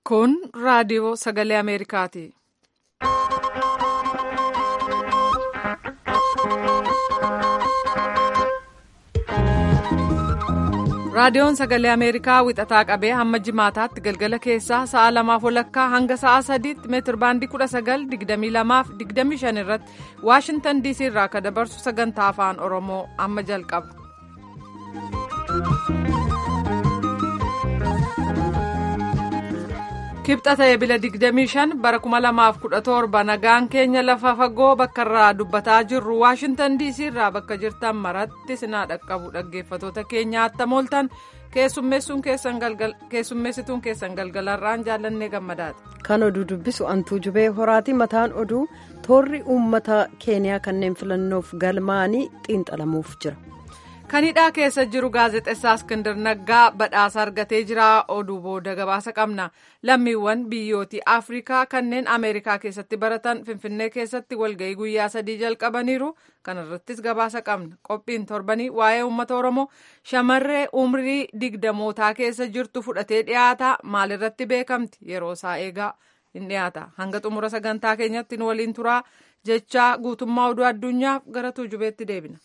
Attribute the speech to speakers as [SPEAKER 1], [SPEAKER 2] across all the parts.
[SPEAKER 1] Kun raadiyoo sagalee Ameerikaati. Raadiyoon sagalee Ameerikaa wixataa qabee hamma jimaataatti galgala keessaa sa'a lamaaf walakkaa hanga sa'a sadiitti meetir baandii kudha sagal digdamii lamaaf digdamii shan irratti Waashintan diisii irraa akka dabarsu sagantaa afaan Oromoo amma jalqaba. kibxata ebila 25 bara 2017 nagaan keenya lafa fagoo bakka irraa dubbataa jirru waashintan diisii irraa bakka jirtan maratti sinaa dhaqqabu dhaggeeffatoota keenya attam ooltan keessummeessituun keessan galgalarraan jaallannee gammadaati.
[SPEAKER 2] kan oduu dubbisu antuu jubee horaati mataan oduu toorri uummata keeniyaa kanneen filannoof galmaa'anii xiinxalamuuf jira.
[SPEAKER 1] kan hidhaa keessa jiru gaazexessaa Iskindar Naggaa badhaasa argatee jira oduu booda gabaasa qabna lammiiwwan biyyooti afrikaa kanneen ameerikaa keessatti baratan finfinnee keessatti walga'ii guyyaa sadii jalqabaniiru kanarrattis gabaasa qabna qophiin torbanii waa'ee uummata oromoo shamarree umrii digdamootaa keessa jirtu fudhatee dhiyaata maalirratti beekamti yeroo isaa eegaa hin dhiyaata hanga xumura sagantaa keenyatti nu waliin turaa jechaa guutummaa oduu addunyaaf gara tuujubeetti deebina.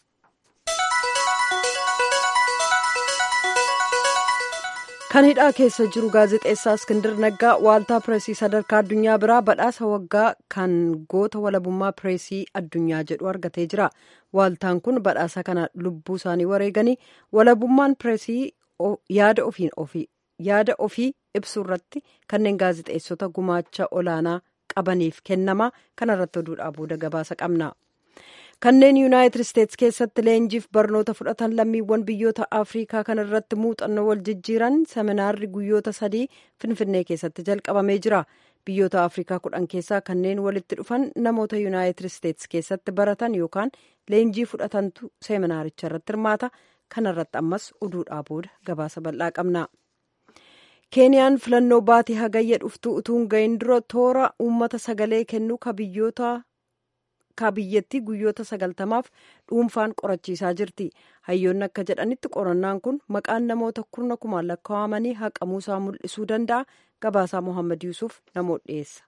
[SPEAKER 2] kan hidhaa keessa jiru gaazexeessaa Iskindar Naggaa waaltaa pireesii sadarkaa addunyaa biraa badhaasa waggaa kan goota walabummaa pireesii addunyaa jedhu argatee jira. Waaltaan kun badhaasa kana lubbuu isaanii wareeganii walabummaan pireesii yaada ofii ibsuu irratti kanneen gaazexeessota gumaacha olaanaa qabaniif kennama. Kanarratti oduudhaa booda gabaasa qabna. kanneen yuunaayitid isteetsi keessatti leenjiif barnoota fudhatan lammiiwwan biyyoota afriikaa kan irratti muuxannoo wal jijjiiran seminaarri guyyoota sadii finfinnee keessatti jalqabamee jira biyyoota afriikaa kudhan keessaa kanneen walitti dhufan namoota yuunaayitid isteetsi keessatti baratan yookaan leenjii fudhatantu seminaaricha irratti hirmaata kanarratti ammas oduudhaa booda gabaasa bal'aa qabna. keeniyaan filannoo baatii hagayya dhuftuu utuu hin gahin dura toora uummata sagalee kennuu ka biyyoota. biyyattii guyyoota sagaltamaaf dhuunfaan qorachiisaa jirti hayyoonni akka jedhanitti qorannaan kun maqaan namoota kurna kumaan lakkaa'amanii haqamuusaa mul'isuu danda'a gabaasaa mohaammed yuusuf namoota dhiyeessa.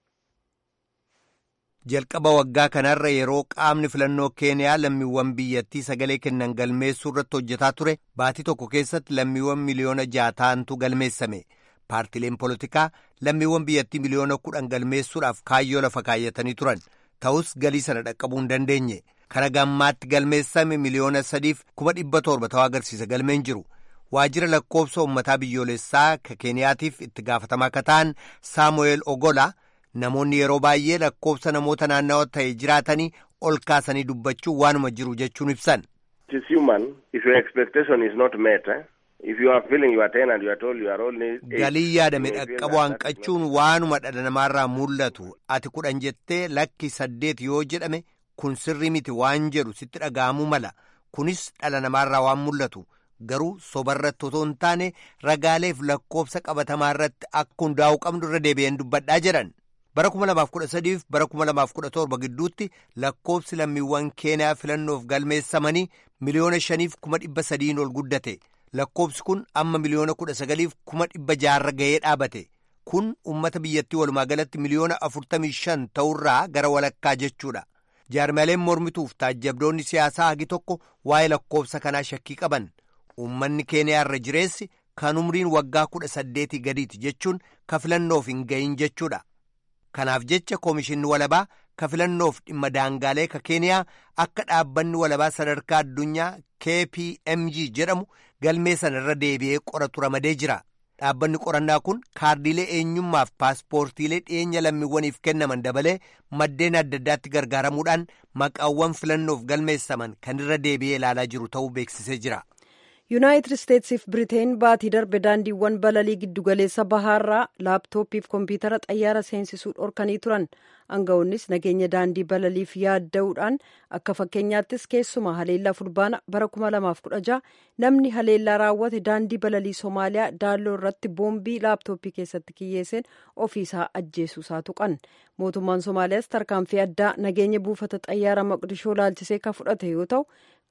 [SPEAKER 3] jalqaba waggaa kanarra yeroo qaamni filannoo keeniyaa lammiiwwan biyyattii sagalee kennan galmeessuu irratti hojjetaa ture baatii tokko keessatti lammiiwwan miliyoona jaataantu galmeessame paartileen polotikaa lammiiwwan biyyattii miliyoona kudhan galmeessuudhaaf kaayyoo lafa kaayyatanii turan. ta'us galii sana dhaqqabuu hin dandeenye kana gammaatti galmeessame miliyoona sadiif kuma dhibba torba ta'uu agarsiisa galmeen jiru waajjira lakkoobsa uummataa biyyoolessaa ka keeniyaatiif itti gaafatamaa akka ta'an saamu'eel ogola namoonni yeroo baay'ee lakkoobsa namoota naannawa ta'e jiraatanii ol kaasanii dubbachuu waanuma jiru jechuun ibsan. galii yaadame dhaqqabu hanqachuun waanuma dhala namaarraa mul'atu ati kudhan jettee lakki saddeet yoo jedhame kun sirrii miti waan jedhu sitti dhaga'amuu mala kunis dhala namaarraa waan mul'atu garuu sobarratti otoo hin taane ragaaleef lakkoobsa qabatamaa irratti akka hundaa'uu qabnu irra deebi'een dubbadhaa jedhan bara 2013 fi bara 2017 gidduutti lakkoobsi lammiiwwan keeniyaa filannoof galmeessamanii miliyoona shaniif kuma dhibba sadiin ol guddate. lakkoobsi kun amma miliyoona kudha sagaliif kuma dhibba jaarra ga'ee dhaabate kun ummata biyyattii walumaa galatti miliyoona afurtamii shan ta'urraa gara walakkaa jechuudha jaarmaleen mormituuf taajjabdoonni siyaasaa hagi tokko waa'ee lakkoobsa kanaa shakkii qaban ummanni keeniyaa irra jireessi kan umriin waggaa kudha saddeetii gadiiti jechuun ka filannoof hin gahin jechuudha kanaaf jecha koomishinni walabaa ka filannoof dhimma daangaalee ka keeniyaa akka dhaabbanni walabaa sadarkaa addunyaa kpmg jedhamu galmee sana irra deebi'ee qoratu ramadee jira dhaabbanni qorannaa kun kaardiilee eenyummaaf paaspoortiilee dhiyeenya lammiiwwaniif kennaman dabalee maddeen adda addaatti gargaaramuudhaan maqaawwan filannoof galmeessaman kan irra deebi'ee ilaalaa jiru ta'uu beeksisee jira.
[SPEAKER 2] yuunaayitid isteetsiif biriteen baatii darbe daandiiwwan balalii giddugaleessa bahaarraa laaptooppiif kompiitara xayyaara seensisuu dhorkanii turan aangawoonnis nageenya daandii balaliif yaadda'uudhaan akka fakkeenyaattis keessumaa haleellaa fulbaana bara 2016 namni haleellaa raawwate daandii balalii soomaaliyaa daalloo irratti boombii laaptooppii keessatti kiyyeesseen ofiisaa ajjeesuusaa tuqan mootummaan soomaaliyaas tarkaanfii addaa nageenya buufata xayyaara maqdishoo laalchisee ka fudhate yoo ta'u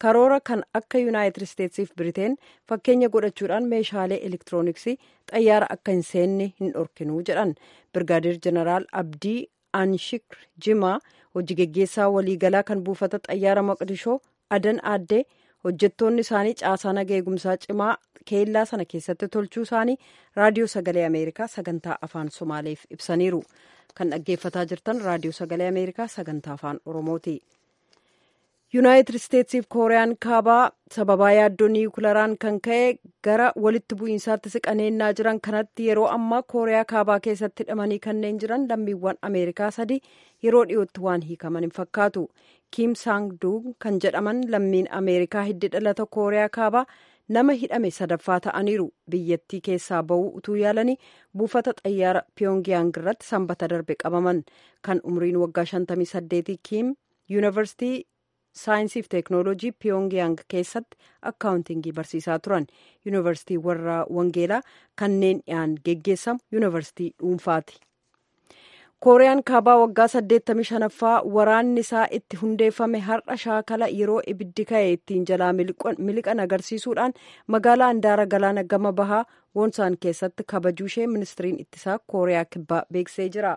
[SPEAKER 2] karoora kan akka yuunaayitid isteetsiif biriteen fakkeenya godhachuudhaan meeshaalee elektirooniksii xayyaara akka hin seenne hin dhorkinuu jedhan birgaadeer jeneraal abdii anshikr jimaa hojii geggeessaa waliigalaa kan buufata xayyaara maqdishoo adan aaddee hojjettoonni isaanii caasaa naga eegumsaa cimaa keellaa sana keessatti tolchuu isaanii raadiyoo sagalee ameerikaa sagantaa afaan somaaleef ibsaniiru kan dhaggeeffataa jirtan raadiyoo sagalee ameerikaa sagantaa afaan oromooti yuunaayitid isteetsiif kooriyaan kaabaa sababaa yaaddoo niwukilaraan kan ka'e gara walitti bu'iinsaatti siqaneennaa jiran kanatti yeroo ammaa kooriyaa kaabaa keessatti hidhamanii kanneen jiran lammiiwwan ameerikaa sadi yeroo dhiyootti waan hiikaman hin fakkaatu kiim saang duug kan jedhaman lammiin ameerikaa hiddi dhalata kooriyaa kaabaa nama hidhame sadaffaa ta'aniiru biyyattii keessaa ba'uu utuu yaalanii buufata xayyaara piyongiyaang irratti sanbata darbe qabaman kan umriin waggaa 58 kiim yuunivarsitii saayinsiif teeknooloojii piyongiyaang keessatti akkaawuntingii barsiisaa turan yuunivarsitii warra wangeelaa kanneen dhiyaan geggeessamu yuunivarsitii dhuunfaati. kooriyaan kaabaa waggaa 85ffaa waraanni isaa itti hundeeffame har'a shaakala yeroo ibiddi ka'e ittiin jalaa miliqan agarsiisuudhaan magaalaa handaara galaana gama bahaa woonsaan keessatti kabajuu ishee ministiriin ittisaa kooriyaa kibbaa beeksisee jira.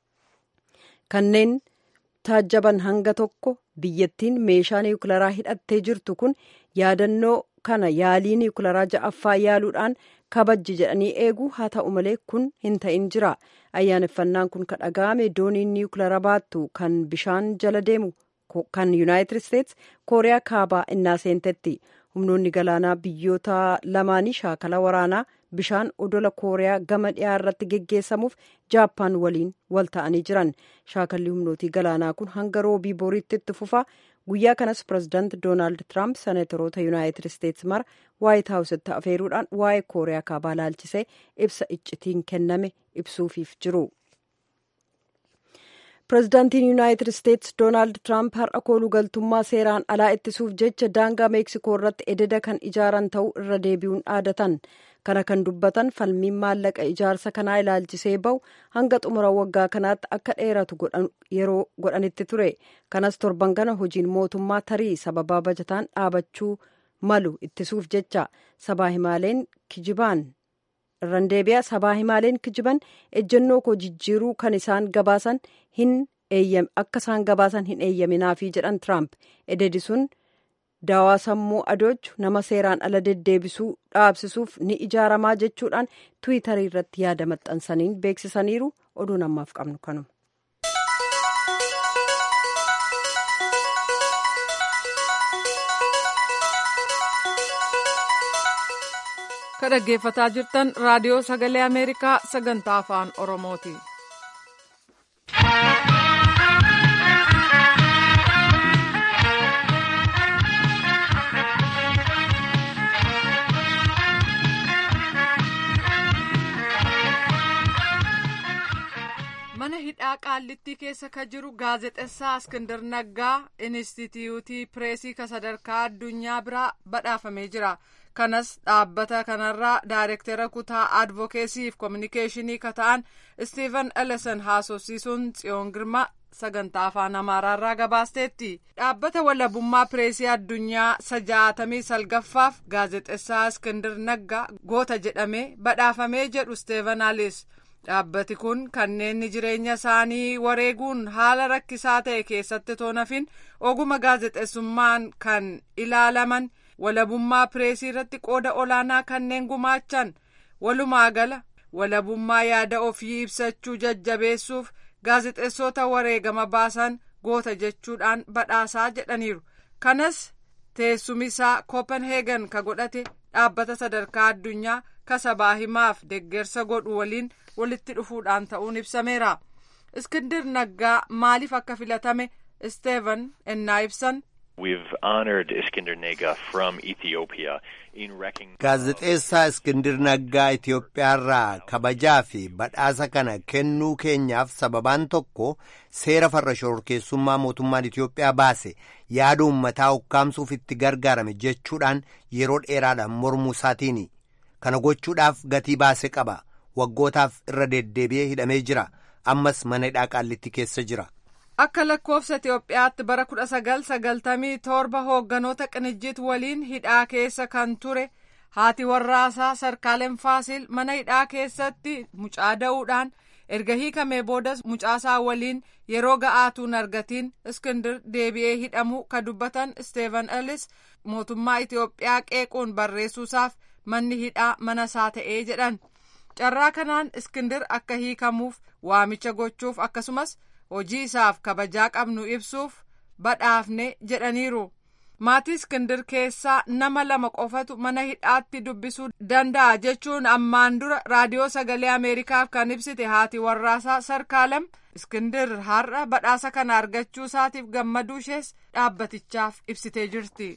[SPEAKER 2] kanneen taajjaban hanga tokko biyyattiin meeshaa niwukilaraa hidhattee jirtu kun yaadannoo kana yaalii niwukilaraa ja'affaa yaaluudhaan kabajji jedhanii eegu haa ta'u malee kun hin ta'in jira ayyaaneffannaan kun kan dhaga'ame dooniin niwukilaraa baattu kan bishaan jala deemu kan yuunaayitid isteets kooriyaa kaabaa innaa seentetti humnoonni galaanaa biyyoota lamaanii shaakala waraanaa bishaan odola kooriyaa gama dhiyaa irratti geggeessamuuf jaappaan waliin wal ta'anii jiran shaakalli humnootii galaanaa kun hanga roobii boriitti itti fufa guyyaa kanas pirezidaant doonaald tiraamp seneetoroota yuunaayitid isteets mara waayit haawusitti afeeruudhaan waa'ee kooriyaa kaabaa laalchisee ibsa iccitiin kenname ibsuufiif jiru. pirezidaantiin yuunaayitid isteets doonaald tiraamp har'a kooluu galtummaa seeraan alaa ittisuuf jecha daangaa meeksikoo irratti ededa kan ijaaran ta'uu irra deebi'uun dhaadatan kana kan dubbatan falmiin maallaqa ijaarsa kanaa ilaalchisee bahu hanga xumura waggaa kanaatti akka dheeratu yeroo godhanitti ture kanas torban kana hojiin mootummaa tarii sababaa bajataan dhaabachuu malu ittisuuf jecha sabaa himaaleen kijibaan irran deebi'a sabaa himaaleen kijiban ejjennoo koo jijjiiruu kan isaan gabaasan hin akka isaan gabaasan hin eeyyaminaafii jedhan tiraamp ededi sun daawaa sammuu adoochu nama seeraan ala deddeebisuu dhaabsisuuf ni ijaaramaa jechuudhaan tiwiitarii irratti yaada maxxansaniin beeksisaniiru oduu namaaf qabnu kanuma.
[SPEAKER 1] ka dhaggeeffataa jirtan raadiyoo sagalee ameerikaa sagantaa afaan oromooti. mana hidhaa qaallittii keessa ka jiru gaazexessaa iskindar naggaa inistituutii pireesii ka sadarkaa addunyaa biraa badhaafamee jira kanas dhaabbata kanarraa daayirektera kutaa advokeesiif koominikeeshinii ka ta'an istiiven ellison haasofsiisuun tsiyoon girma sagantaa afaan amaaraarraa gabaasteetti dhaabbata walabummaa pireesii addunyaa sajaatamii salgaffaaf gaazexessaa iskindar naggaa goota jedhamee badhaafamee jedhu isteeven alis dhaabbati kun kanneen jireenya isaanii wareeguun haala rakkisaa ta'e keessatti toonafin oguma gaazexeessummaan kan ilaalaman walabummaa pireesii irratti qooda olaanaa kanneen gumaachan walumaa gala walabummaa yaada ofii ibsachuu jajjabeessuuf gaazexeessota wareegama baasan goota jechuudhaan badhaasaa jedhaniiru kanas teessumisaa kopenheegan ka godhate dhaabbata sadarkaa addunyaa ka sabaa himaaf deggersa godhu waliin walitti dhufuudhaan ta'uun ibsameera iskindir naggaa maaliif akka filatame isteevan ennaa ibsan
[SPEAKER 4] We've honored Iskandar Nega from Ethiopia in recognition.
[SPEAKER 3] Gaazexeessaa Iskindir Naggaa Itoophiyaarraa kabajaa fi badhaasa kana kennuu keenyaaf sababaan tokko seera farra shororkeessummaa mootummaan Itoophiyaa baase yaada uummataa ukkaamsuuf itti gargaarame jechuudhaan yeroo dheeraadhaan mormuu isaatiini. Kana gochuudhaaf gatii baase qaba. Waggootaaf irra deddeebi'ee hidhamee jira. Ammas mana hidhaa qaallitti keessa jira.
[SPEAKER 1] akka lakkoofsa itiyoophiyaatti bara 1997 hoogganoota qinijjiit waliin hidhaa keessa kan ture haati warraasaa sarkaalen faasil mana hidhaa keessatti mucaa da'uudhaan erga hiikamee boodas mucaasaa waliin yeroo ga'aatuun argatiin iskindir deebi'ee hidhamuu ka dubbatan isteevan ellis mootummaa itiyoophiyaa qeequun barreessuusaaf manni hidhaa mana isaa ta'ee jedhan carraa kanaan iskindir akka hiikamuuf waamicha gochuuf akkasumas hojii isaaf kabajaa qabnu ibsuuf badhaafne jedhaniiru maatii iskindir keessaa nama lama qofatu mana hidhaatti dubbisuu danda'a jechuun ammaan dura raadiyoo sagalee ameerikaaf kan ibsite haati warraasaa sarkaalem iskindir har'a badhaasa kana argachuu isaatiif gammaduu ishees dhaabbatichaaf ibsitee jirti.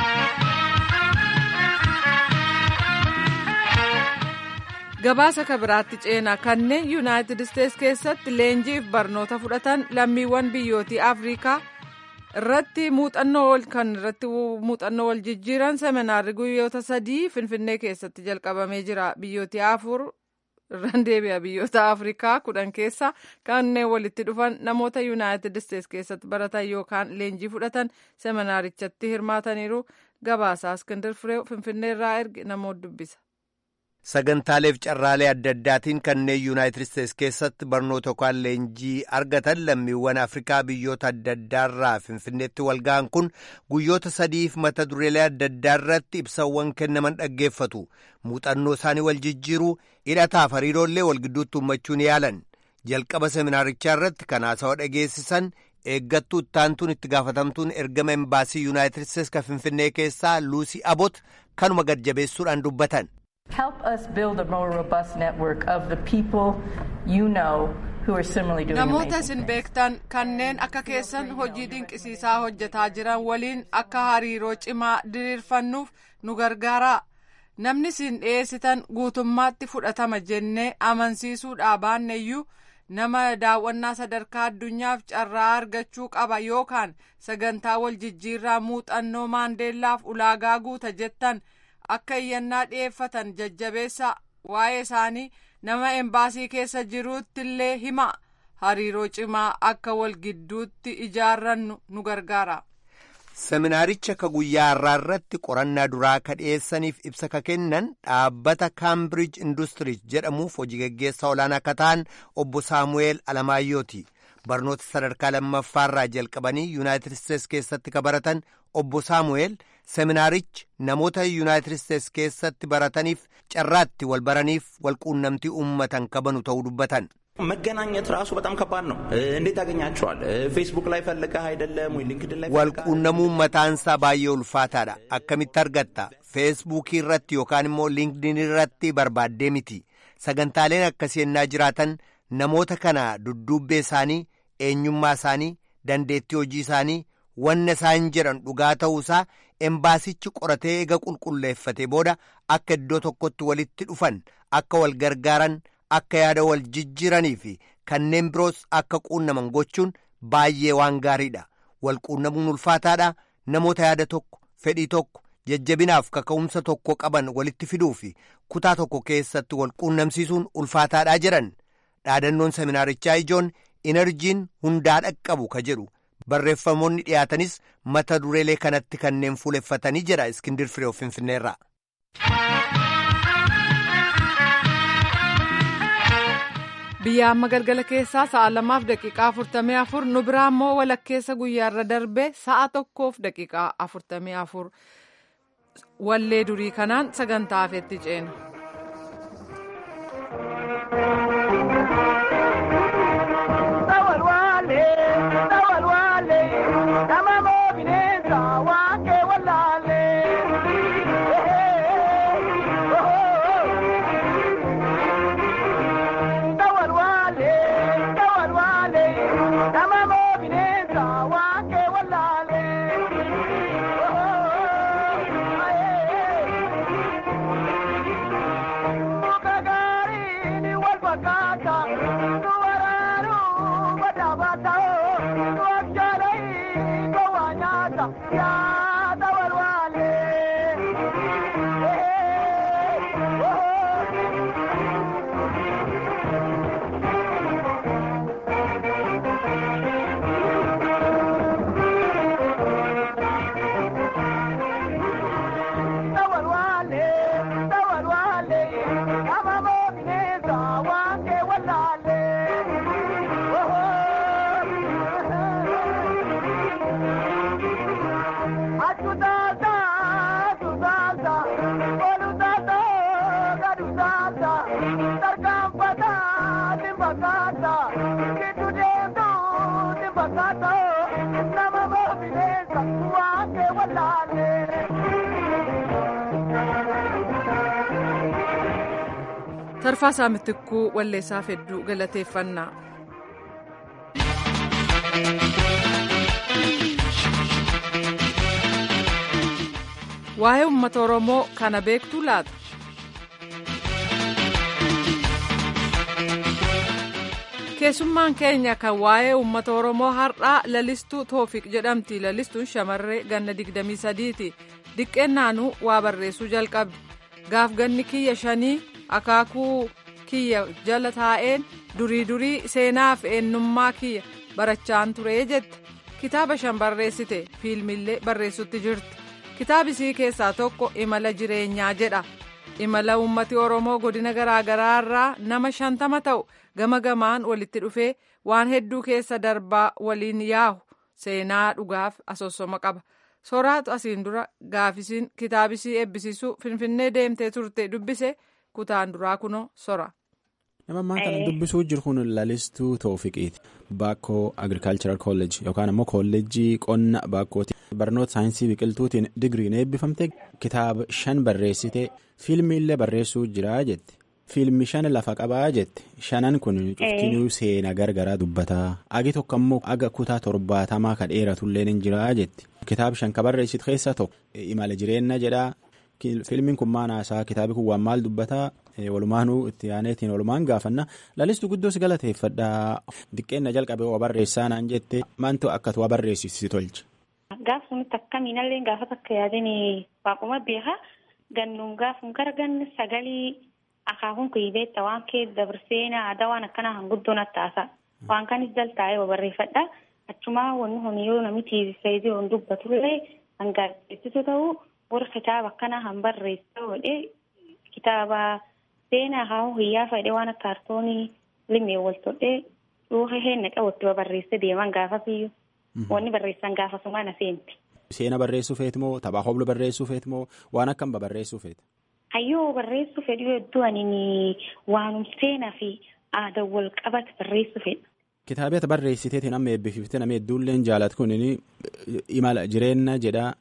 [SPEAKER 1] gabaasa kabiraatti ceenaa kanneen yuunaayitid isteets keessatti leenjiif barnoota fudhatan lammiiwwan biyyootii afrikaa irratti muuxannoo kan irratti muuxannoo wal jijjiiran seminaarri guyyoota sadii finfinnee keessatti jalqabamee jira biyyootii afur irraan deebi'a biyyoota afrikaa kudhan keessa kanneen walitti dhufan namoota yuunaayitid isteets keessatti baratan yookaan leenjii fudhatan seminaarichatti hirmaataniiru gabaasaa iskindir firee finfinneerraa erge namoota dubbisa.
[SPEAKER 3] sagantaaleef carraalee adda addaatiin kanneen yuunaayitid isteets keessatti barnoota yookaan leenjii argatan lammiiwwan afrikaa biyyoota adda addaarraa finfinneetti walga'an kun guyyoota sadiif mata dureelee adda addaa irratti ibsawwan kennaman dhaggeeffatu muuxannoo isaanii wal jijjiiruu hidhataaf hariiroollee wal gidduutti uummachuun yaalan jalqaba seminaarichaa irratti kan haasawaa dhageessisan eeggattuu ittaantuun itti gaafatamtuun ergama embaasii yuunaayitid isteets kan finfinnee keessaa luusii abot kanuma gad jabeessuudhaan dubbatan.
[SPEAKER 5] Help us build a more robust network of the people you know who are similarly doing
[SPEAKER 1] Namoota isin beektan kanneen akka keessan hojii dinqisiisaa hojjetaa jiran waliin akka hariiroo cimaa diriirfannuuf nu gargaara. Namni isin dhiyeessitan guutummaatti fudhatama jennee amansiisuudhaa baanneyyuu nama daawwannaa sadarkaa addunyaaf carraa argachuu qaba yookaan sagantaa wal jijjiirraa muuxannoo maandeellaaf ulaagaa guuta jettan. akka iyyannaa dhi'eeffatan jajjabeessa waa'ee isaanii nama embaasii keessa jiruutti illee hima hariiroo cimaa akka wal gidduutti ijaarrannu nu gargaara.
[SPEAKER 3] seminaaricha ka guyyaa har'aa irratti qorannaa duraa ka dhiyeessaniif ibsa ka kennan dhaabbata kaambirij industiriis jedhamuuf hojii gaggeessaa olaanaa ka ta'an obbo saamu'eel alamaayyooti barnoota sadarkaa lammaffaarraa jalqabanii yuunaayitid isteets keessatti ka baratan obbo saamu'eel seminaarichi namoota yuunaayitid isteets keessatti barataniif carraatti wal baraniif wal quunnamtii uummatan kabanu ta'uu dubbatan.
[SPEAKER 6] መገናኘት ራሱ በጣም ከባድ ነው። እንዴት ያገኛቸዋል? ፌስቡክ ላይ ፈልገህ አይደለም ወይ ሊንክድን ላይ
[SPEAKER 3] walquunnamuun mataansaa baay'ee ulfaataadha akkamitti argatta feesbuukii irratti yookaan immoo linkdin irratti barbaaddee miti sagantaaleen akkasii ennaa jiraatan namoota kana dudduubbee isaanii eenyummaa isaanii dandeettii hojii isaanii wanna isaan jedhan dhugaa ta'uusaa embaasichi qoratee eega qulqulleeffate booda akka iddoo tokkotti walitti dhufan akka wal gargaaran akka yaada wal jijjiiranii fi kanneen biroos akka quunnaman gochuun baay'ee waan gaariidha wal quunnamuun ulfaataadha namoota yaada tokko fedhii tokko jajjabinaaf kaka'umsa tokko qaban walitti fiduu fi kutaa tokko keessatti wal quunnamsiisuun ulfaataadhaa jedhan dhaadannoon seminaarichaa ijoon inerjiin hundaa dhaqqabu ka jedhu barreeffamoonni dhiyaatanis mata dureelee kanatti kanneen fuuleffatanii jedha iskindir firee finfinneerraa.
[SPEAKER 1] biyya amma galgala keessaa sa'a lamaaf daqiiqaa afurtamii afur nu biraa immoo walakkeessa guyyaarra darbe sa'a tokkoof daqiiqaa afurtamii afur wallee durii kanaan sagantaa hafeetti ceena. Tarfaasaa Mittikkuu Walleessaaf hedduu galateeffannaa. Waa'ee uummata Oromoo kana beektuu laata? Keessummaan keenya kan waa'ee uummata Oromoo har'aa lalistuu Toofiq jedhamti. Lalistuun shamarree ganna 23ti. Diqqeennaanuu waa barreessuu jalqabdi. Gaaf ganni kiyya shanii akaakuu kiyya jala taa'een durii durii seenaaf eenyummaa kiyya barachaan ture jette. Kitaaba shan barreessite fiilmillee barreessutti jirti. Kitaabisii keessaa tokko imala jireenyaa jedha. Imala uummati Oromoo godina garaagaraa irraa nama shantama ta'u gama gamaan walitti dhufee waan hedduu keessa darbaa waliin yaa'u seenaa dhugaaf asoosoma qaba. Soraatu asiin dura gaafisiin kitaabisii eebbisiisuu Finfinnee deemtee turte dubbise kutaan duraa kunoo sora.
[SPEAKER 7] Nama ammaa kana dubbisuu jiru kun lalistuu Toofiqiiti. Baakkoo Agirikaalcharal Kolleejii yookaan ammoo kolleejii qonna baakkooti. Barnoota saayinsii biqiltuutiin digiriin eebbifamte kitaaba shan barreessite fiilmiillee barreessuu jira jette. Fiilmi shan lafa qabaa jette. Shanan kun cuftinuu seenaa gargaraa dubbataa. Agi tokko ammoo aga kutaa torbaatamaa kan dheeratullee ni jira jette. Kitaaba shan ka barreessitu keessaa tokko imala jireenya jedhaa. Fiilmiin kun maal haasaa kitaabni kun waan maal dubbataa walumaanuu itti aaneetiin walumaan gaafanna lalistuu guddoos galateeffadhaa diqqeenna jalqabee waa barreessaa naan jette maantu akka waa barreessisi tolche.
[SPEAKER 8] Gaaf sunitti akkamiinallee gaafa takka yaadin waaquma beekaa gannuun gaafuun gara ganna sagalii akaakuun kuyyibeetta waan kee dabarseenaa aadaa waan akkanaa hanguddoon attaasa waan kanis jaltaa'ee barreeffadha achumaa wanni honiyoo namichi fayyadee waan dubbatullee hangaasisu ta'uu. warra kitaaba akkanaa han barreessa godhee kitaaba seenaa haa hiyyaa fedhe waan akka kaartoonii limee wal todhee dhuufa heenna qabutti barreesse deeman gaafasiyyuu wanni barreessan gaafasuma na seenti.
[SPEAKER 7] Seena barreessuu feeti moo taphaa hobla barreessuu feeti moo waan akkam barreessuu feeti?
[SPEAKER 8] Hayyoo barreessuu fedhu hedduu ani waanum seenaa fi aadaa wal qabate barreessuu fedha.
[SPEAKER 7] Kitaabota barreessiteetiin amma eebbifte nama hedduulleen jaalatu kun imala jireenya jedhaa.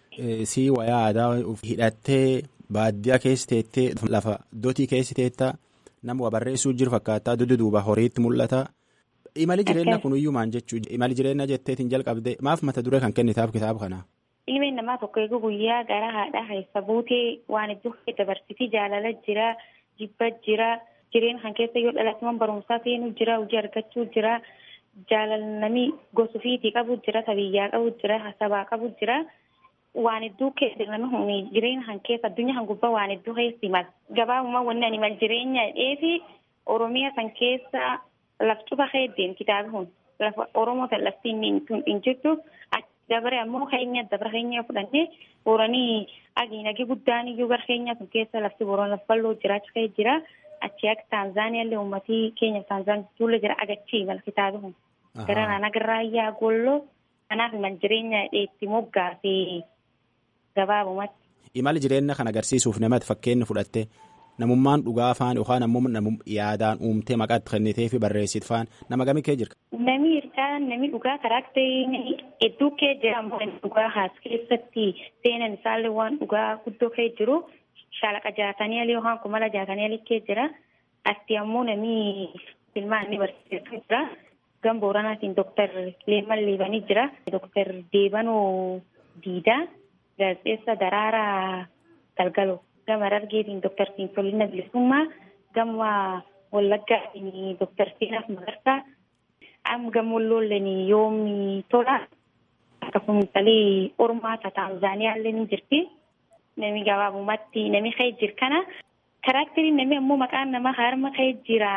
[SPEAKER 7] Sii wayaa aadaa hidhattee baadiyyaa keessa teettee lafa dotii keessa teettaa nama waa barreessuu jiru fakkaattaa duddu duuba horiitti mul'ata. Imali jireenya kunuyyuu maan jechuudha. Imali jireenya jetteetiin jalqabde maaf mata duree kan kennitaaf kitaaba kanaa?
[SPEAKER 8] Ilmeen namaa tokko eeguu guyyaa gara haadhaa keessa buutee waan iddoo dabarsitii jaalala jira jibba jira jireenya kan keessa yoo dhalatuman barumsaa seenuu jira hojii argachuu jira jaalala namni gosa ofiitii qabu jira tabiyyaa qabu jira sabaa qabu jira. waan hedduu keessa namni jireenya kan keessa addunyaa kan gubbaa waan hedduu keessi mal gabaabuma wanni ani mal jireenya dheefi oromiyaa kan keessa laf cufa heddeen kitaaba kun lafa oromoo kan lafti hin jirtu dabare ammoo keenya dabara keenya fudhannee booranii agiinagi guddaan iyyuu gara keenya kun keessa lafti booroon lafa bal'oo jiraachuu ka'ee jira achi akka taanzaaniyaallee uummatii keenya taanzaaniyaa tuulle jira agachii mala kitaaba kun gara naan agarraayyaa golloo kanaaf mal jireenya dheetti moggaasee. gabaabumatti.
[SPEAKER 7] Imala jireenya kan agarsiisuuf namatti fakkeenya fudhatte namummaan dhugaa faan yookaan ammoo yaadaan uumtee maqaatti kennitee fi barreessitu faan nama gamii kee jira.
[SPEAKER 8] Nami hirkaa nami dhugaa karaakterii hedduu kee jira ammoo dhugaa haas keessatti seenan isaallee waan dhugaa guddoo kee jiru shaalaqa jaatanii alii yookaan kumala jaatanii alii kee jira asti ammoo nami filmaan ni barsiisu jira gam booranaatiin dooktar Leeman Liibanii jira dooktar Deebanoo Diidaa. gaazexeessa daraaraa galgaloo gama dargeetiin dooktar Siintolina Bilisummaa gama Wallaggaatiin dooktar Seenaaf Magarsaa amma gama Walloolleen yoomi tola akkasumas talee Ormaa Taanzaaniyaallee ni jirti nami gabaabumatti nami ka'ee jira kana karaakteriin nami ammoo maqaan namaa harma ka'ee jira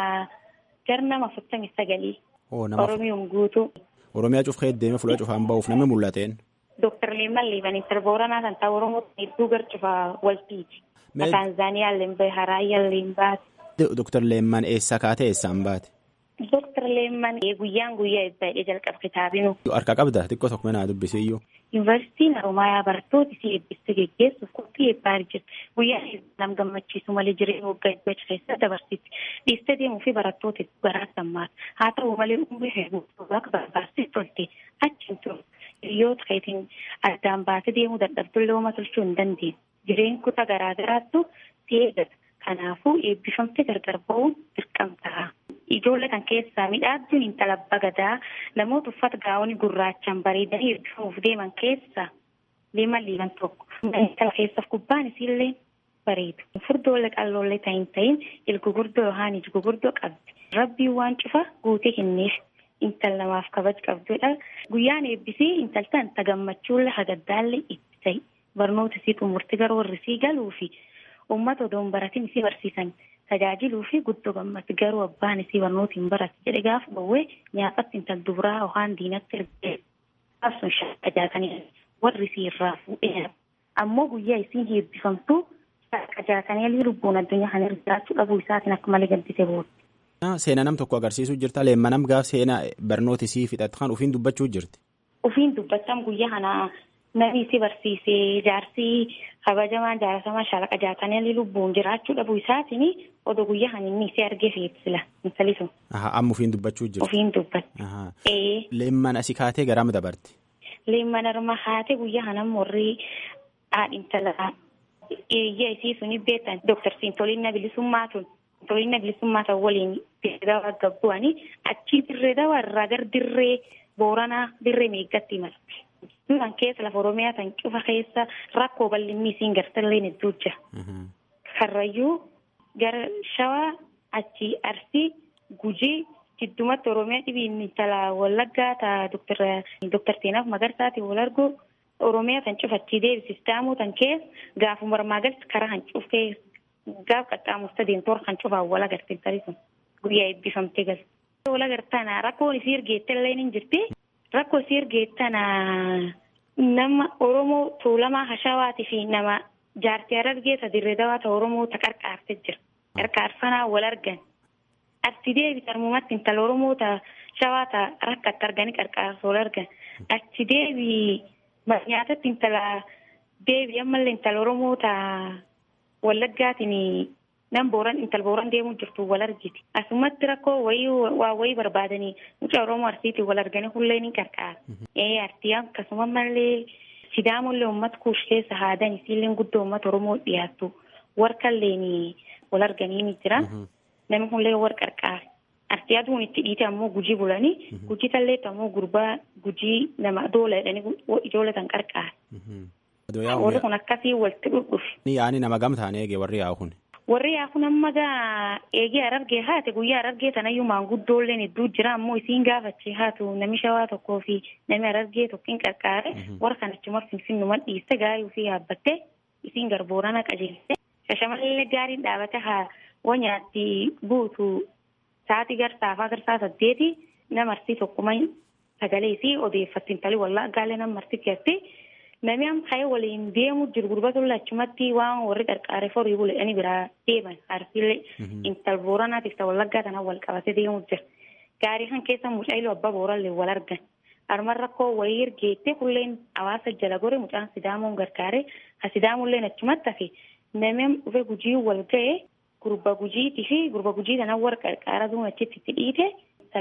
[SPEAKER 8] gar nama afurtamii sagalii Oromiyoom guutuu.
[SPEAKER 7] Oromiyaa cufee deemee fuula cufaan ba'uuf namni mul'ateen.
[SPEAKER 8] Dooktar Leeman Liibanii sirba Booranaa kan ta'u Oromoo hedduu garcufaa waltiiti. Taanzaaniyaa Lembee Haraayyaa Lembaati.
[SPEAKER 7] Dooktar Leeman eessaa kaatee eessaan baate?
[SPEAKER 8] Dooktar Leeman guyyaan guyyaa eebbaa jalqaba kitaabinu.
[SPEAKER 7] Harka qabda xiqqoo tokko mana dubbisiyyuu.
[SPEAKER 8] Yuunivarsiitiin Haroomayaa barattoota isii eebbiste geggeessuuf qophii eebbaa jirti. Guyyaa nam gammachiisu malee jireenya waggaa eebbaa keessa dabarsitti. Dhiistee deemuu fi barattoota garaa sammaata. Haa ta'u malee umurii hedduu akka barbaachisutti tolte achi hin turre. Hiriyoota keetiin addaan baatee deemuu dadhabdullee uumaa tolchuu hin dandeenye. Jireenyi kutaa garaa garaattu si eeggata. Kanaafuu eebbifamte gargar ba'uun dirqamtaa. Ijoollee kan keessaa midhaabduun intala bagadaa namoota uffata gaa'onii gurraachaan bareedanii eebbifamuuf deeman keessaa leeman liiban tokko. Intala keessaaf gubbaan isiillee bareedu. Furdoolee qalloollee ta'in ta'in ilgugurdoo yookaan iji gugurdoo qabdi. Rabbiin waan cufa guutee kenneef. Intal namaaf kabaj qabdudha. Guyyaan eebbisii intaltan ta gammachuullee hagaddaallee itti ta'i. Barnoota isii xumurti gara warri isii galuu fi uummata odoon baratiin isii barsiisan tajaajiluu fi guddoo gammatti garuu abbaan isii barnoota hin barate jedhe gaafa bawwee nyaafatti intal dubiraa yookaan diinatti ergee qabsuun shaqajaatanii warri isii irraa fuudhee ammoo guyyaa isiin eebbifamtu shaqajaatanii lubbuun addunyaa kana jiraachuu dhabuu isaatiin akka malee gaddise booda.
[SPEAKER 7] Seenaa nam tokko agarsiisuu jirta leemmanam gaaf seenaa barnoota isii fixatu kan ufiin dubbachuu jirti.
[SPEAKER 8] Ufiin dubbachaan guyyaa kana namni isii barsiisee jaarsii kabajamaan jaaratamaa shaalaqa jaatanii lubbuun jiraachuu dhabuu isaatiin odoo guyyaa kana inni isii argee fe'ibsila intali sun.
[SPEAKER 7] Amma ufiin dubbachuu jirti.
[SPEAKER 8] Ufiin dubbata.
[SPEAKER 7] Leemman asii kaatee garam dabarti.
[SPEAKER 8] Leemman arma kaatee guyyaa kana morrii haadhi intala eeyyaa isii suni beektan Dooktar Siintoliina Bilisummaa tun. Toliina bilisummaa ta'u waliin dirree dawaa gabbu'anii achii dirree dawaa irraa gara dirree booranaa dirree meeggatti imalti. Kan keessa lafa Oromiyaa tan cufa keessa rakkoo bal'inni isiin gartallee hedduu jira. Karrayyuu gara Shawaa achii Arsii Gujii jiddumatti Oromiyaa dhibiin intala Wallaggaa ta'a Dooktar Seenaaf Magarsaati wal argu Oromiyaa tan cufa achii deebisistaamuu tan keessa gaafuma marmaa galti karaa kan cufee gaaf qaxxaamurta deemtoor kan cufaa wal agartee tarii sun guyyaa eebbifamtee gal. Wal agartana rakkoon isii ergeette illee ni jirti. Rakkoo isii ergeettana nama Oromoo Tuulamaa Hashawaatii fi nama jaartii Harargee ta dirree dawaa ta Oromoo ta qarqaartee jira. Qarqaarsanaa wal argan. Achi deebi tarmumatti intala Oromoo ta Shawaa ta rakkatti arganii qarqaarsa wal argan. Achi deebi nyaatatti intala deebi ammallee intala Oromoo ta Wallaggaatiin nam booran intal booran deemuu jirtu wal argiti. Asumatti rakkoo wayii waa wayii barbaadanii mucaa Oromoo Arsiitiin wal arganii hullee ni qarqaara. Ee Arsii akkasuma mallee Sidaamollee uummata kuush keessa haadan isiillee guddoo uummata Oromoo dhiyaattu warqallee wal arganii ni jira. Namni hullee wal qarqaara. Arsii aduun itti dhiite ammoo gujii bulanii gujii talleetti ammoo gurbaa gujii nama doola jedhanii ijoollee kan qarqaara. Warri kun akkasii walitti dhudhufe.
[SPEAKER 7] Ni yaa'ani nama gamtaan eege warri yaa'u kun.
[SPEAKER 8] Warri yaa'u kun amma gaa eegee arargee haate guyyaa arargee tanayyuu maanguddoolleen hedduu jira ammoo isiin gaafachee haatu nami shawaa tokkoo fi nami arargee tokkiin qarqaare warra kanachuma finfinnuma dhiiste gaayuu fi yaabbatte isiin garboorana qajeelte. Shashamallee gaariin dhaabate haa wanyaatti guutu sa'aatii garsaafaa garsaa saddeeti nama arsii tokkuma sagalee isii odeeffatti intali wallaa gaalee nama arsii keessatti. Namni amma ka'ee waliin deemu jiru gurbatu achumatti waan warri qarqaaree forii buleedhanii biraa deeman arsiilee intal booranaatiif ta'u wallaggaa tanaan wal qabatee deemu jira. Gaarii kan keessa mucaayiluu abbaa boorallee wal argan. Harma rakkoo wayii ergeettee kulleen hawaasa jala gore mucaan sidaamuun gargaaree ha sidaamullee achumatti hafe namni dhufe gujii wal ga'ee gurba gujiitii fi gurba gujii tanaan warra qarqaara duun achitti itti dhiite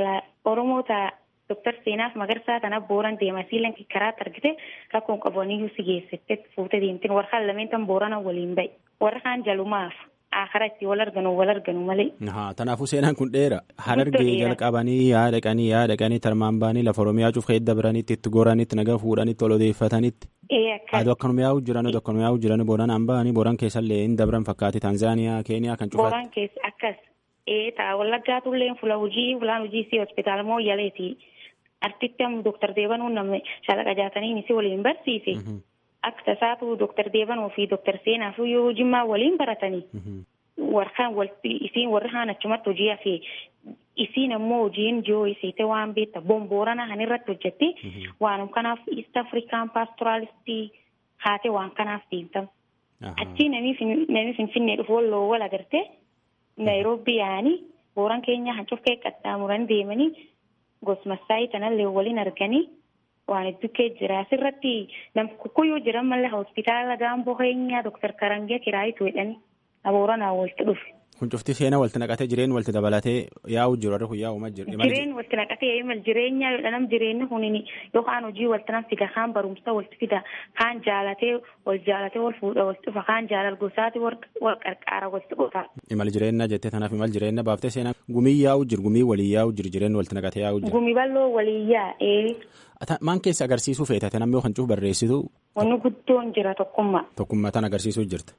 [SPEAKER 8] Oromoo ta'a. Dooktar Seenaaf Magarsaa kana booran deema siilan karaatti argite rakkoon qabaniyyuu si geessite fuutee deemteen warra kaan lameen tan boorana waliin bahe warra kaan jalumaaf akara itti wal arganu wal arganu malee.
[SPEAKER 7] Kanaafuu seenaan kun dheera harargee jalqabanii yaa dhaqanii yaa dhaqanii tarmaan baanii lafa Oromiyaa cuuf keessa dabranitti itti goranitti nagaa fuudhanitti ol odeeffatanitti. Aduu akkanuma yaa'u jiran aduu akkanuma yaa'u jiran booranaan bahanii booran keessallee hin dabran fakkaate Tanzaaniyaa Keeniyaa kan cufaatti.
[SPEAKER 8] Booran keessa akkas ee ta'a wallaggaatullee fula hojii fulaan hojii si hospitaala moo yaleeti. Artitti amma Dooktar Deebanuu namni shaalaqa jaatanii si waliin barsiise. Akka tasaatu Dooktar Deebanuu fi Dooktar Seenaaf yoo jimmaa waliin baratanii. Warraan walitti isiin warri kaan achumatti hojii hafee isiin ammoo hojiin joo isiite waan beekta bomboorana kan irratti hojjetti waanum kanaaf East African Pastoralistii haate waan kanaaf deemtamu. Achii namni Finfinnee dhufu walloo wal agartee Naayiroobii yaa'anii booran keenya hancuuf qaxxaamuranii deemanii. Gosmassaayii kanallee waliin arganii waan hedduu kee jira. Asirratti nam kukkuyyuu jiran malee hospitaala gaamboo keenyaa Dooktar Karangiyaa Kiraayitu jedhanii abooranaa walitti dhufe.
[SPEAKER 7] Kun cufti seenaa walitti naqatee jireenya walitti dabalatee yaa'u jiru warri kun yaa'umaa jiru.
[SPEAKER 8] Jireen walitti naqatee imal jireenya yoo nam jireenyi kun yookaan hojii walitti nam fida kaan barumsa walitti fida kaan jaalatee wal jaalatee wal fuudha walitti dhufa kaan jaalal gosaati wal qarqaara walitti qofa.
[SPEAKER 7] Imal jireenya jettee tanaaf imal jireenya baaftee seenaa gumii yaa'u jiru gumii walii yaa'u jiru jireenya walitti naqatee yaa'u jiru.
[SPEAKER 8] Gumii bal'oo walii yaa'ee.
[SPEAKER 7] Maan keessa agarsiisuu feetate namni kan cuuf barreessitu.
[SPEAKER 8] Wanni guddoon jira tokkummaa.
[SPEAKER 7] Tokkummaa tan agarsiisuu jirta.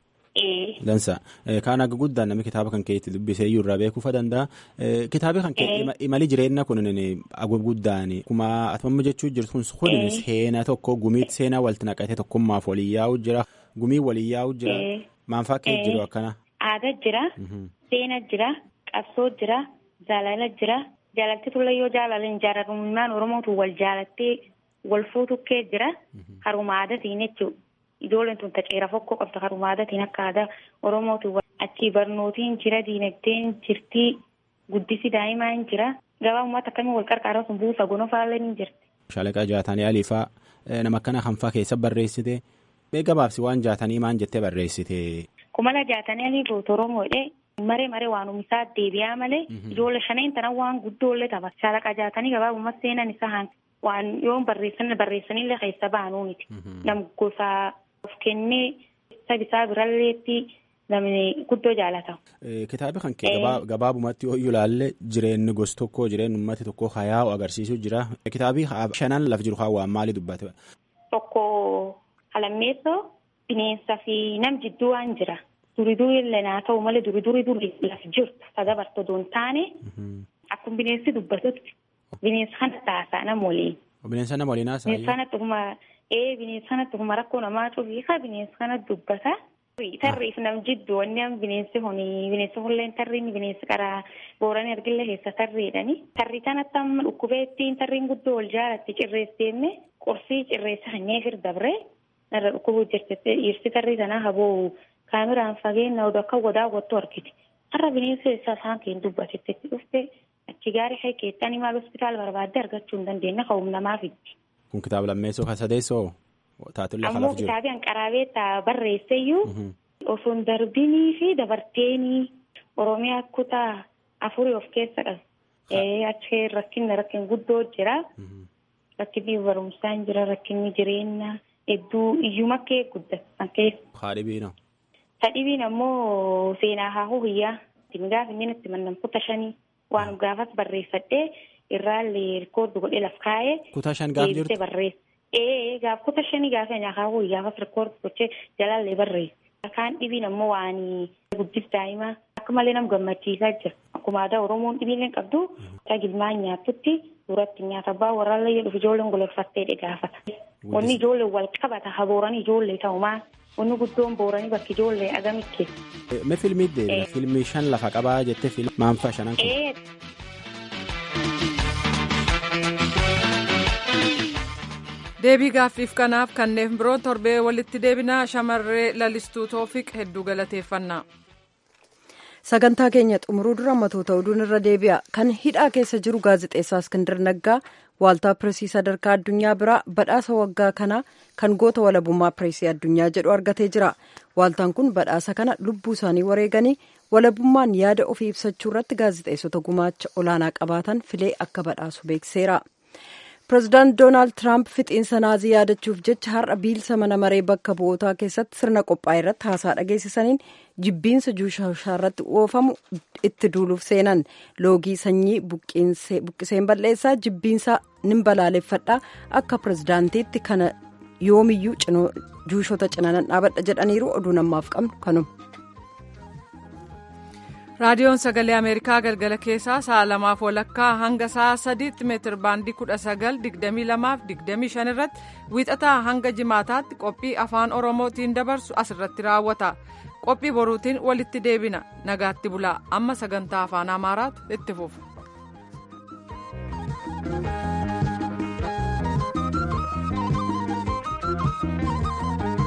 [SPEAKER 7] Dansa kaan akka guddaan namni kitaaba kan keetti dubbisee iyyuu irraa beekuufa danda'a. Kitaabi kan kee imali jireenya kun agab guddaan akkuma atamamma jechuu jirtu kun kun seenaa tokko gumiitti seenaa walitti naqatee tokkummaaf walii yaa'u jira gumii walii yaa'u jira maanfaa kee jiru akkana.
[SPEAKER 8] Aadaa jira. Seena jira. Qabsoo jira. Jaalala jira. Jaalalti tulla yoo jaalalan jaalalummaan Oromootu wal jaalattee wal fuutukkee jira. Haruma aadaatiin jechuudha. Ijoolleen tun taqeera fokkoo qabda haruma aadaatiin akka aadaa Oromootu achii barnootiin jira diinagdeen jirtii guddisi daa'imaa hin jira. Gabaa uummata akkamii wal qarqaaraa sun buusa gonofaallee ni jirti.
[SPEAKER 7] Shaalaqa jaatanii aliifaa nama akkana kanfaa keessa barreessite gabaabsi waan jaatanii maan jettee barreessite.
[SPEAKER 8] Kumala jaatanii aliifaa Oromoodhe. Maree maree waan uumisaa deebi'aa malee ijoollee shaneen tana waan guddoollee tapha. Shaalaqa jaatanii gabaabummaa seenan isaa waan yoo barreessan barreessanillee keessa baanuu miti. Nam gosa of kennee sabisaa biralleetti namni guddoo jaalata.
[SPEAKER 7] Kitaabi kan kee gabaabumatti yoo ilaalle jireenyi gosa tokko jireenyi uummati tokko hayaa'u agarsiisuu jira. Kitaabi shanan laf jiru haa waan maalii dubbate?
[SPEAKER 8] Tokko halammeessoo bineensaa fi nam jidduu waan jira. Duri duri illee naa ta'u malee duri duri duri laf jirtu sadabarta doon taane akkuma bineensi dubbatutti bineensa kana taasaa nama waliin.
[SPEAKER 7] Bineensa nama waliin haasaa.
[SPEAKER 8] Bineensa kana dhuguma ee bineensa kana dhuguma rakkoo namaa cufiika bineensa kana dubbata. Tarriif nam jiddu wanni am bineensi huni bineensi hulleen tarriin bineensi karaa booranii argillee keessa tarriidhani. Tarri kanatti amma dhukkubeettiin tarriin guddoo wal jaalatti cirreesseenne qorsii cirreessa hanyee fir dabre narra dhukkubuu jirti dhiirsi tarrii sanaa haboo kaameraan fageenya oduu akka godaa gottu argiti. Har'a bineensa isaa isaan keenya dubbatetti dhufte achi gaarii kee keessatti maal hospitaala barbaadde argachuu hin dandeenye ka'uum namaa fiddi.
[SPEAKER 7] Kun kitaaba lammeessoo kan sadeessoo taatullee
[SPEAKER 8] kan Ammoo kitaabii hanqaraabee taa barreesseyyuu osoo hin darbinii fi dabarteenii Oromiyaa kutaa afurii of keessa qabu. Achi rakkinni rakkin guddoo jira. Rakkinni barumsaan jira rakkinni jireenyaa hedduu iyyuma kee guddatan keessa.
[SPEAKER 7] Haadhibiina.
[SPEAKER 8] Sadhibiin ammoo seenaa haahuu hiyyaa gaafa inni itti mannaan kutaa shanii waan gaafas barreeffadhee irraallee rikoordi godhee laf kaa'ee.
[SPEAKER 7] Kutaa shan gaaf jirtu.
[SPEAKER 8] barreessa. Ee gaaf kutaa shanii gaafa nyaa haahuu gaafas rikoordi gochee jalaallee barreessa. Kaan dhibiin ammoo waan guddis daa'imaa akka malee nama gammachiisaa jira. Akkuma aadaa Oromoon dhibiileen qabdu gilmaan nyaatutti duratti nyaata abbaa warraallee jedhuuf ijoolleen gololfattee gaafata. Wanni ijoollee wal qabata habooran ijoollee ta'umaa. Wanni guddoon booranii bakki ijoollee agamitti.
[SPEAKER 7] Mee fiilmii deemna fiilmii shan lafa qabaa jettee fiilmii maanfaa shanan kun.
[SPEAKER 1] deebii gaaffiif kanaaf kanneen biroo torbee walitti deebinaa shamarree lalistuu toofiq hedduu galateeffannaa.
[SPEAKER 2] sagantaa keenya xumuruu dura matoota oduun irra deebi'a kan hidhaa keessa jiru gaazexeessaa iskindir naggaa waaltaa pireesii sadarkaa addunyaa biraa badhaasa waggaa kana kan goota walabummaa pireesii addunyaa jedhu argatee jira waaltaan kun badhaasa kana lubbuu isaanii wareeganii walabummaan yaada ofii ibsachuu irratti gaazexeessota gumaacha olaanaa qabaatan filee akka badhaasu beekseera. pireezidaant doonaald tiraamp fixiinsa naazii yaadachuuf jecha har'a biilsa mana maree bakka bu'ootaa keessatti sirna qophaa'e irratti haasaa dhageessisaniin jibbiinsa juushaa irratti oofamu itti duuluuf seenan loogii sanyii buqqiseen balleessaa jibbiinsa nin balaaleffadha akka pireezidaantiitti kana yoomiyyuu juushota cinanan dhaabadha jedhaniiru oduu namaaf qabnu kanuma.
[SPEAKER 1] raadiyoon sagalee ameerikaa galgala keessaa sa'a lamaaf walakkaa hanga sa'a sadiitti meetir baandii kudha sagal digdamii lamaaf digdamii shan irratti wiixataa hanga jimaataatti qophii afaan oromootiin dabarsu asirratti raawwata qophii boruutiin walitti deebina nagaatti bulaa amma sagantaa afaan amaaraatu itti fufa.